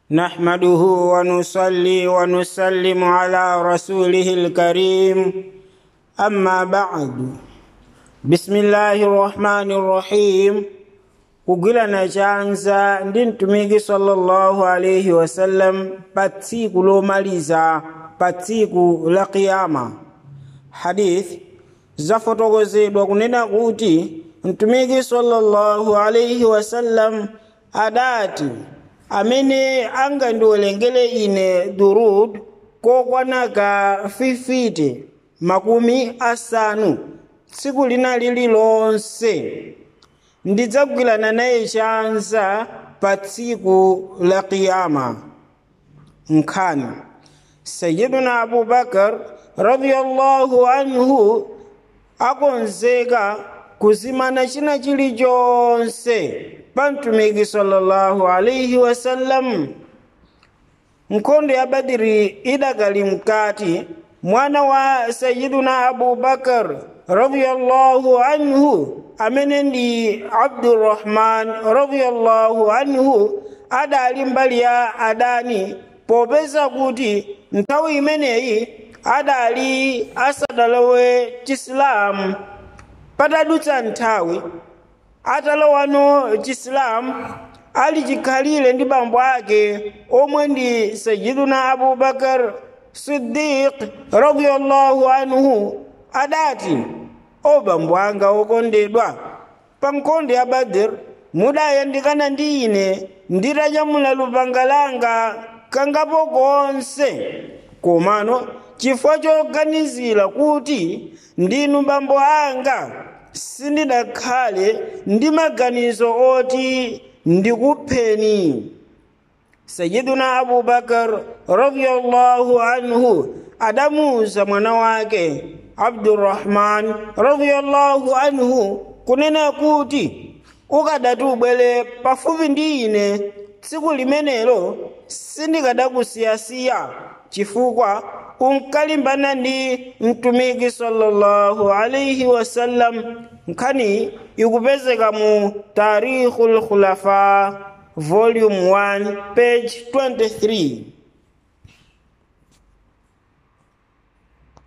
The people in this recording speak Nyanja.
نحمده ونصلي ونسلم على رسوله الكريم أما بعد بسم الله الرحمن الرحيم kugwirana chanza ndi mtumiki sallallahu alaihi wasallam pa tsiku lomaliza pa tsiku la kiyama hadith zafotokozedwa kunena kuti mtumiki sallallahu alaihi wasallam adati amene angandiwerengere ine durud kokwanaka 50 makumi asanu tsiku lina lililonse ndidzagwirana naye chanza pa tsiku la kiyama nkhani sayiduna abubakar radiyallahu anhu akonzeka kuzimana china chilichonse pa mtumiki sallallahu alaihi wasallam nkhondo ya badiri idakali mkati mwana wa sayiduna abubakar radiyallahu anhu amene ndi abdurrahman radiyallahu anhu adali mbali ya adani popeza kuti nthawi imeneyi adali asadalowe chisilamu patadutsa nthawi atalowano chisilamu ali chikhalire ndi bambo ake omwe ndi sayiduna abubakar siddiq radiyallahu anhu adati o bambo anga okondedwa pa nkhondo ya badr mudayandikana ndi ine nditanyamula lupanga langa kangapo konse komano chifukwa choganizira kuti ndinu bambo anga sindidakhale ndi maganizo oti ndikupheni sayiduna abubakar radiyallahu anhu adamuza mwana wake abdurrahman radiyallahu anhu kunena kuti ukadati ubwere pafupi ndi ine tsiku limenelo sindikadakusiyasiya chifukwa unkalimbana ndi mtumiki sallallahu alaihi wasallam nkhani ikupezeka mu tarikhul khulafa volume 1 page 23